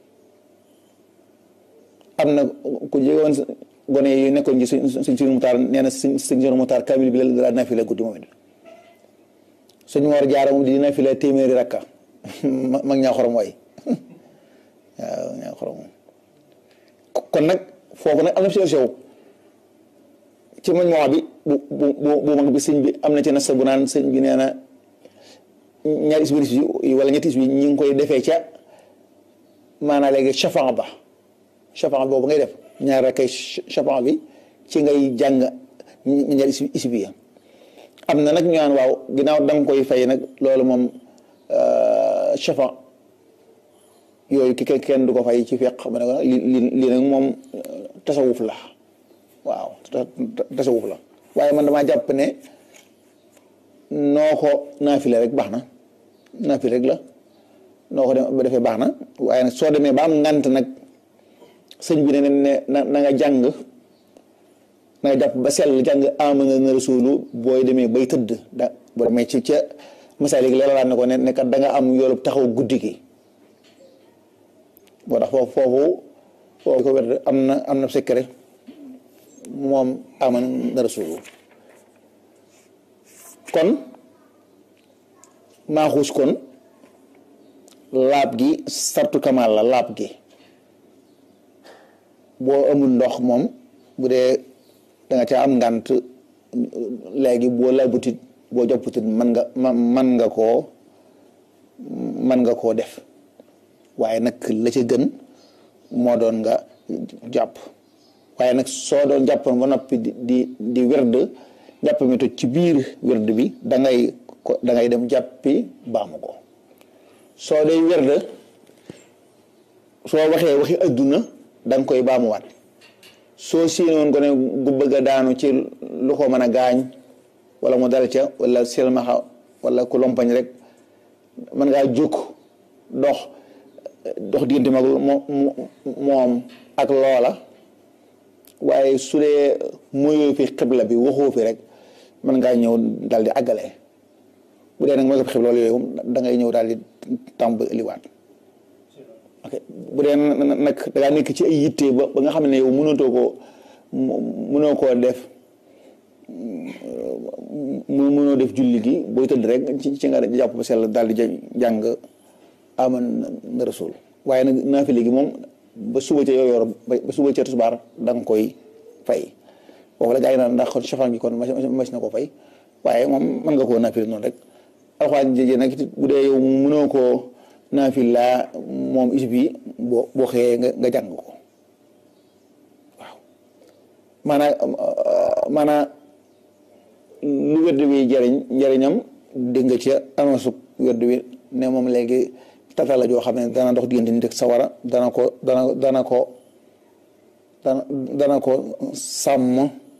am na ku jegoon gone yi nekkoon ci suñ suñ suñu mutaar nee na suñ suñ suñu mutaar kamil bi la daan nafila guddi moom it suñ war jaara moom di nafila téeméeri rakka mag ñaa xorom waay waaw ñaa xorom kon nag foofu nag am na sew sew ci mañ moo bi bu bu bu mag bi sëñ bi am na ci nasa bu naan sëñ bi nee na ñaari isbiris yi wala ñetti isbi ñi ngi koy defee ca maanaa léegi chafan ba chafan boobu ngay def ñaar rek kay chafan bi ci ngay jàng ñaari isbi ya am na nag ñu naan waaw ginnaaw da nga koy fay nag loolu moom chafan yooyu ki kenn du ko fay ci feq ma ne ko li lii nag moom tasawuf la waaw tasawuf la waaye man damaa jàpp ne noo ko naafile rek baax na naafile rek la noo ko dem ba defee baax na waaye nag soo demee ba am ngant nag sëñ bi ne ne na na nga jàng na nga jàpp ba sell jàng amana na rasulu booy demee bay tëdd da boo demee ci ca masaalik leeralaat na ko ne ne kat da nga am yoolub taxaw guddi gi boo tax foofu foofu foofu ko wér am na am na secret moom aman na rasulu kon maaxuus kon laab gi sartu kamal la laab gi boo amul ndox moom bu dee da nga ca am ngànt léegi boo laabutit boo jopputit man nga man nga koo man nga koo def waaye nag la ca gën moo doon nga jàpp waaye nag soo doon jàppoon ba noppi di di di werd jàpp mi toj ci biir werd bi da ngay ko da ngay dem jàppi baamu ko soo day werd soo waxee waxi adduna da nga koy baamuwaat soo séenoon ko ne gu bëgg a daanu ci lu ko mën a gaañ wala mu dal ca wala silmaxa wala ku lompañ rek mën ngaa jóg dox dox diggante mag moom ak loola waaye su dee muyoo fi xibla bi waxoo fi rek mën ngaa ñëw daal di àggale bu dee nag mooy ko xibla yooyu da ngay ñëw daal di tàmbaliwaat ok bu dee nag da ngaa nekk ci ay yitte ba ba nga xam ne yow mënatoo koo mënoo koo def mu mënoo def julli gi booy tëdd rek ci ci nga jàpp ba sell daal di jàng aman na rasul waaye nag naafile gi moom ba suba ca yoo yor ba suba ca tisbaar da nga koy fay foofu la gaa yi naan ndax kon chafan gi kon mas na ko fay waaye moom mën nga koo naafile noonu rek alxuraan jëjee nag bu dee yow mënoo koo naafila moom is bi boo boo xëyee nga nga jàng ko waaw maanaam maanaam lu wedd wi jariñ njariñam dégg nga ca annonce wedd wi ne moom léegi tata la joo xam ne dana dox diggante nit ak sawara dana ko dana dana ko dana dana ko sàmm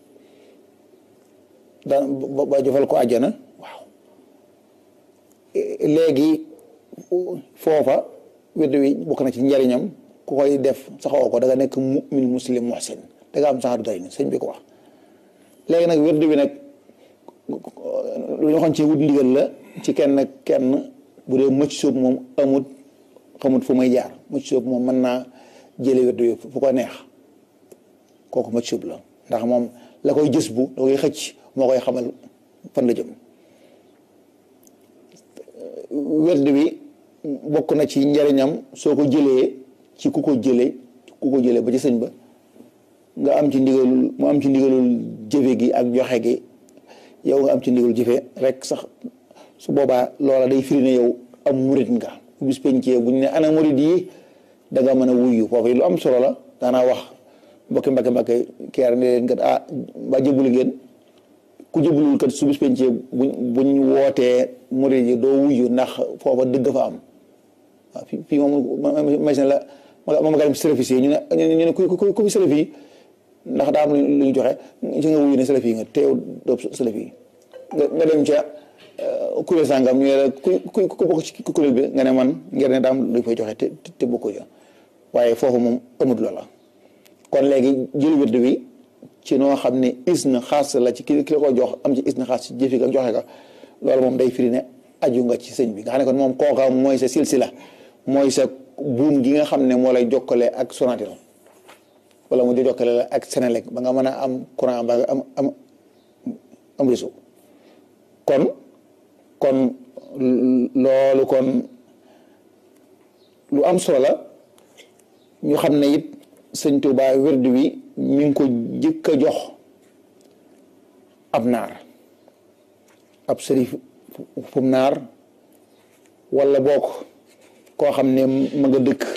dana ba jofal ko àjjana waaw léegi foofa wedd wi bokk na ci njariñam ku koy def saxoo ko da nga nekk mu'min muslim muhsin da nga am saxaadu day ni sëñ bi ko wax léegi nag wedd wi nag lu ñu waxoon ci wut ndigal la ci kenn kenn bu dee mëcc sóob moom amut xamut fu may jaar mëcc sóob moom mën naa jële wedd wi fu ko neex kooku mëcc sóob la ndax moom la koy jës bu la koy xëcc moo koy xamal fan la jëm werd bi bokk na ci njariñam soo ko jëlee ci ku ko jëlee ku ko jëlee ba ci sëñ ba nga am ci ndigalul mu am ci ndigalul jëfe gi ak joxe gi yow nga am ci ndigalul jëfe rek sax su boobaa loola day firi ne yow am murit nga bu bis pencee bu ñu ne ana murit yi da nga mën a wuyu foofu lu am solo la daanaa wax mbokki mbakke mbakke keer ne leen kat ah ba jëbulu ngeen ku jëbulul kat su bis pencee buñ buñ wootee murit yi doo wuyu ndax foofa dëgg fa am waaw fii fii moom machine la ma ma ga dem service yi ñu ne ñu ne ku ku ku fi service yi ndax daa am lu ñu joxe ci nga wuyu ne salaf yi nga teew doob salaf yi nga nga dem ca kuréel sàngam ñu ne la ku ku ku bokk ci kuréel bi nga ne man ngir ne daa am lu fay joxe te te bokkoo ja waaye foofu moom amut loola kon léegi jël wird bi ci noo xam ne isna xaas la ci ki ki la ko jox am ci isna xaas ci jëfi ga joxe ka loolu moom day firi ne aju nga ci sëñ bi nga xam ne kon moom kooka mooy sa silsila mooy sa buum gi nga xam ne moo lay jokkale ak Sonatel wala mu di jokkale la ak Senelec ba nga mën a am courant ba nga am am am réseau kon kon loolu kon lu am solo la ñu xam ne it sëñ Tuubaa wird wi mi ngi ko jëkk a jox ab naar ab sërif fum naar wala bokk koo xam ne ma nga dëkk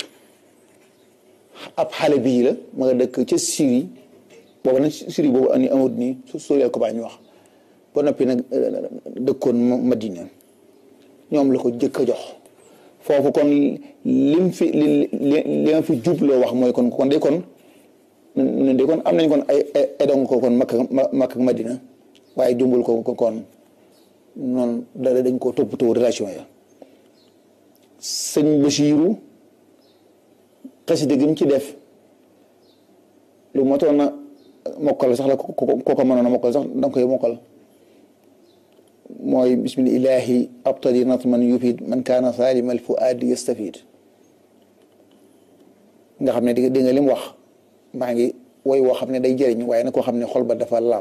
ab xale bii la ma nga dëkk ca Syrie boobu nag Syrie boobu ani amut nii su soriel ko baa ñu wax ba noppi nag dëkkoon Madina ñoom la ko jëkk a jox foofu kon lim fi li li ma fi jubloo wax mooy kon kon day kon day kon am nañ kon ay ay dong ko kon Makka Makka ak Madina waaye jumbul ko ko kon noonu da dañ koo toppatoo relation ya sëñ Basiiru xasida gi mu ci def lu motoon na mokkal sax la ko ko mënoon a mokkal sax danga koy mokkal mooy bismillahi abtadi natman yufid man kaana salima al fuadi yastafid nga xam ne di nga lim wax maa ngi woy woo xam ne day jëriñ waaye nag koo xam ne xol ba dafa laab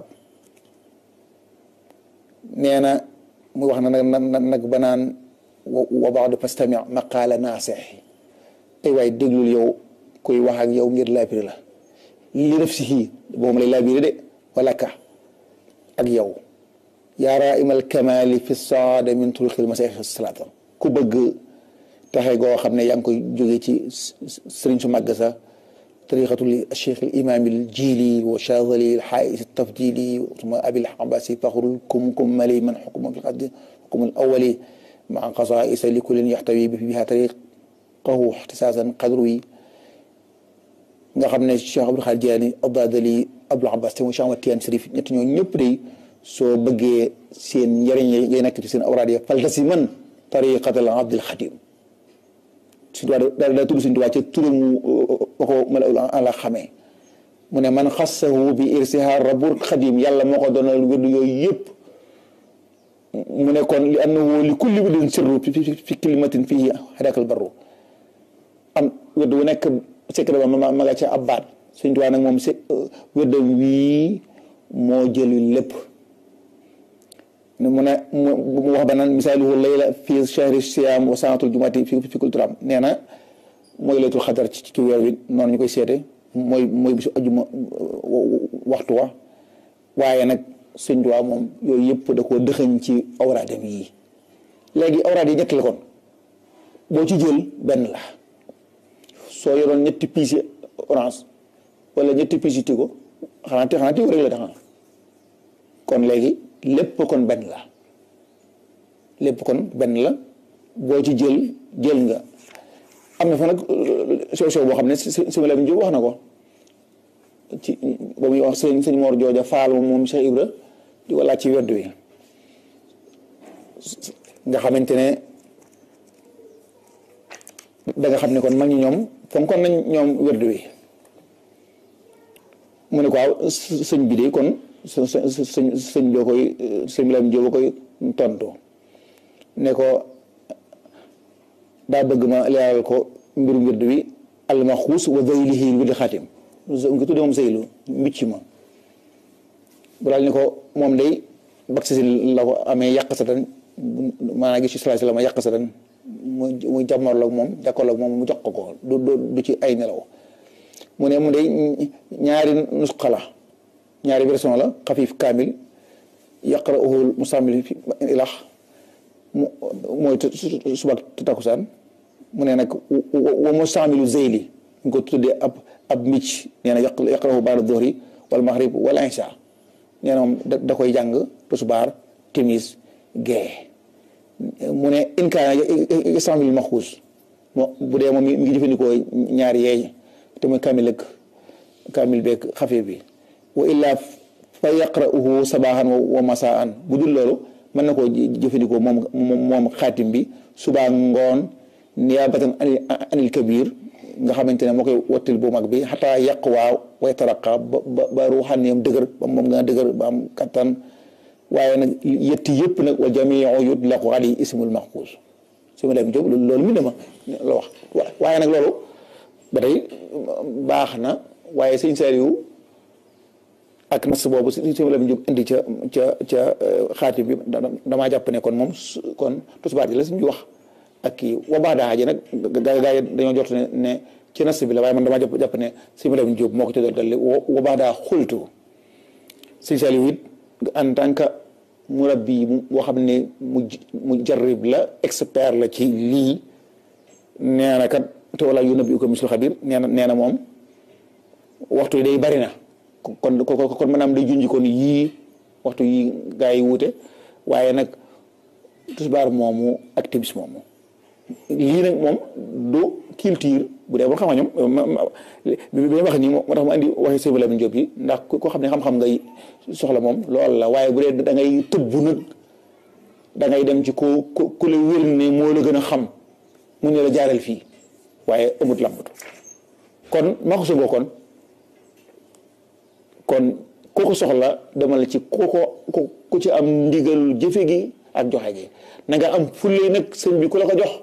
nee na muy wax na nag nag banaan wa baadu fastami maqaala naasix ay waaye déglul yow kuy wax ak yow ngir laabiri la li def si xii boobu lay laabiri de wala ka ak yow yaa raimal kamali fi saada min turuqil masaix salaata ku bëgg taxe goo xam ne yaa ngi koy jóge ci sëriñ su màgg sa tariqatul cheikh al imam al jili wa chazali al xaais tafdili suma abil abasi faxrul kum kum mali man xukuma fi xaddi xukum al awali maa qasaisa li kullin yaxtawi bi biha tariqahu ixtisaasan qadru yi nga xam ne cheikh abdul xaadir jilaani abdadali abdul abbas te mu cheikh ahmad tiyaan sharif ñett ñoo ñëpp day soo bëggee seen njëriñ yay nekk ci seen awraad ya faltasi man tariqatal abdil xadim suñu tubaab daal daa tudd suñu tubaab ca turam ba ko malaul ala xamee mu ne man xassahu bi irsihaar rabul xadim yàlla moo ko doonal wérdu yooyu yëpp mu ne kon li annahu li kulli wirdin sirru fi kalimatin fii hadakal barru am wérdu wu nekk secret ba ma ma nga ca ab baat suñu tubaab nag moom wérdam wii moo jëli lépp mu ne mu wax ba naan misaaluhu layla fi shahri siyaam wa saatul jumaati fi fi kul turam nee na mooy laytul xadar ci ci weer wi noonu ñu koy seete mooy mooy bisu ajuma waxtu wa waaye nag sëñ Tuubaa moom yooyu yëpp da koo dëxëñ ci awraadam yii léegi awraad yi ñett la kon boo ci jël benn la soo yoroon ñetti piisi orange wala ñetti piisi tigo xanaa te xanaa tigo rek la tax kon léegi lépp kon benn la lépp kon benn la boo ci jël jël nga am na fa nag sew sew boo xam ne sëñ Lamin Jóob wax na ko ci ba muy wax sëñ sëñ Mor Jooja Faal moom moom Cheikh Ibra di ko laaj ci wedd wi nga xamante ne da nga xam ne kon mag ñi ñoom fonkoon nañ ñoom wedd wi mu ne ko waaw sëñ bi de kon sëñ sëñ boo koy sëñ Lamin Jóob koy tontu ne ko daa bëgg ma leeral ko mbirum wird wi almaxuus wa zaylihi wirdi xaatim nga tudde moom zaylu mbicc ma bu daal ni ko moom day bak si la ko amee yàq sa tan maanaam gis ci sallallahu alayhi wasallam yàq sa dan mu muy jàmmarloog moom jàkkaarloog moom mu jox ko ko du du ci ay nelaw mu ne mu de ñaari nusxa la ñaari version la xafif kaamil yaqra'uhu musammil fi ilax mu mooy subak takusaan mu ne nag wa musaamilu zeyli ñu ko tuddee ab ab micc nee na yaqra'uhu ba'da dhuhri wal maghrib wal isha nee na moom da koy jàng tusubaar timis gee mu ne in kaana yastaamil maxuus moo bu dee moom mi ngi jëfandikoo ñaari yeey te mooy kaamil ak kaamil beeg xafiif bi wa illaa fa yaqra'uhu sabaahan wa masaan bu dul loolu mën na koo jëfandikoo moom moom xaatim bi subaa ngoon niyaabatan anil kabir nga xamante ne moo koy wattil bu mag bi xataa yàq waaw way taraqa ba ba ba ruuxaaniyam dëgër ba moom nga dëgër ba am kattan waaye nag yetti yëpp nag wa jamiu yutlaqu alayhi ismul maxfuus su ma dem jóg loolu mi dama la wax waaye nag loolu ba tey baax na waaye sëñ Saliou ak nas boobu si si la jóg indi ca ca ca xaatim bi damaa jàpp ne kon moom kon tusbaar ji la suñu wax ak kii wa baax daa ji nag gaa gaa yi dañoo jot ne ne ci nas bi la waaye man damaa jàpp jàpp ne si ma dem jóg moo ko ci doon dalli wa baax daa xultu sëñ Saliou it en tant que murabbi boo xam ne mu mu jarrib la expert la ci lii nee na kat te wala yu nabi ko mislu xabir nee na nee na moom waxtu yi day bari na kon kon maanaam day junj kon yii waxtu yi gaa yi wuute waaye nag tisbaar moomu ak timis moomu lii nag moom du culture bu dee ba xam nga ñoom bi may wax nii moo tax ma andi waxi Sëñ Lamin Jóob yi ndax ko xam ne xam-xam ngay soxla moom loolu la waaye bu dee da ngay tëbb nag da ngay dem ci ku ku ku la wér ne moo la gën a xam mu ne la jaareel fii waaye amut lambatu kon maa ko sogoo kon kon ku ko soxla demal ci ku ko ku ci am ndigalul jëfe gi ak joxe gi na nga am fulle nag sëñ bi ku la ko jox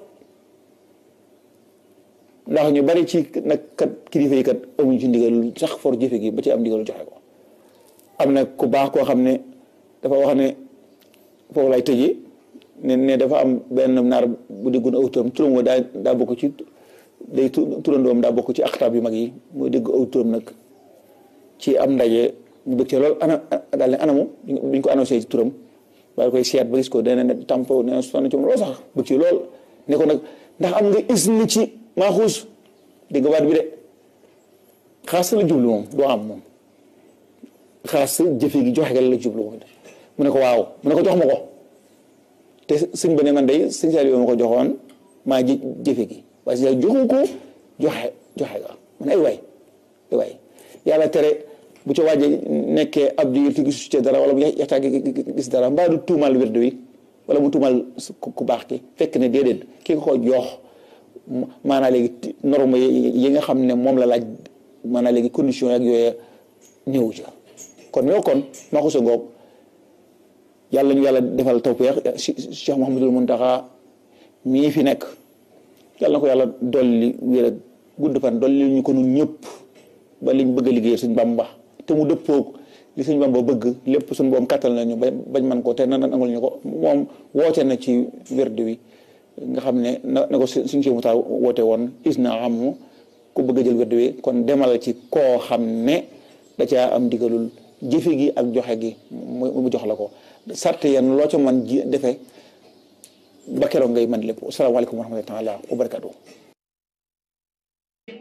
ndax ñu bari ci nag kat kilifa yi kat amuñ ci ndigalul sax for jëfe gi ba ci am ndigalul joxe ko am na ku baax koo xam ne dafa wax ne foofu lay tëjee ne ne dafa am benn naar bu déggoon aw turam turam daa daa bokk ci day turandoom daa bokk ci axtaab yu mag yi mooy dégg aw turam nag ci am ndaje ñu bëgg ci loolu ana daal ne anamu biñ ko annoncé ci turam waaye koy seet ba gis ko dana ne tampo nee na sonn ci moom loolu sax bëgg ci lool ne ko nag ndax am nga isni ci maaxuus dégg nga baat bi de xaas la jublu moom doo am moom xaas jëfe gi joxe gal la jublu moom mu ne ko waaw mu ne ko jox ma ko te sëñ ba ne man day sëñ Saliou ma ko joxoon maa ji jëfe gi waaye sëñ joxu ko joxe joxe ga man ay waay ay waay yàlla tere bu ca waaje nekkee ab diir te gisu ci dara wala mu yaxtaa gis dara mbaa du tuumal wérdu wi wala mu tuumal ku baax ki fekk ne déedéet ki nga ko jox maanaa léegi norme yi nga xam ne moom la laaj maanaa léegi condition ak yooyu néew ca kon ñoo kon maa ko sa ngoog yàlla ñu yàlla defal tawfeex Cheikh Mouhamadul Muntaxa mii fi nekk yàlla na ko yàlla dolli wér ak gudd fan dolli ñu ko nun ñëpp ba liñ bëgg a liggéey suñ Bamba te mu dëppoog li suñ Bamba bëgg lépp suñ boom kàttal nañu ba bañ man ko te na nangul ñu ko moom woote na ci wérdu wi nga xam ne na na ko suñ si mutaa woote woon is na am ku bëgg a jël wérdu wi kon demal ci koo xam ne da caa am digalul jëfe gi ak joxe gi mu jox la ko sarte yan loo ca man ji defee ba keroog ngay man lépp asalaamaaleykum wa rahmatullahi taala wa barakatuh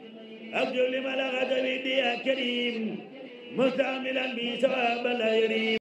أرجو لمن أخذ بيدي يا كريم مستعملا بي ثواب لا يريم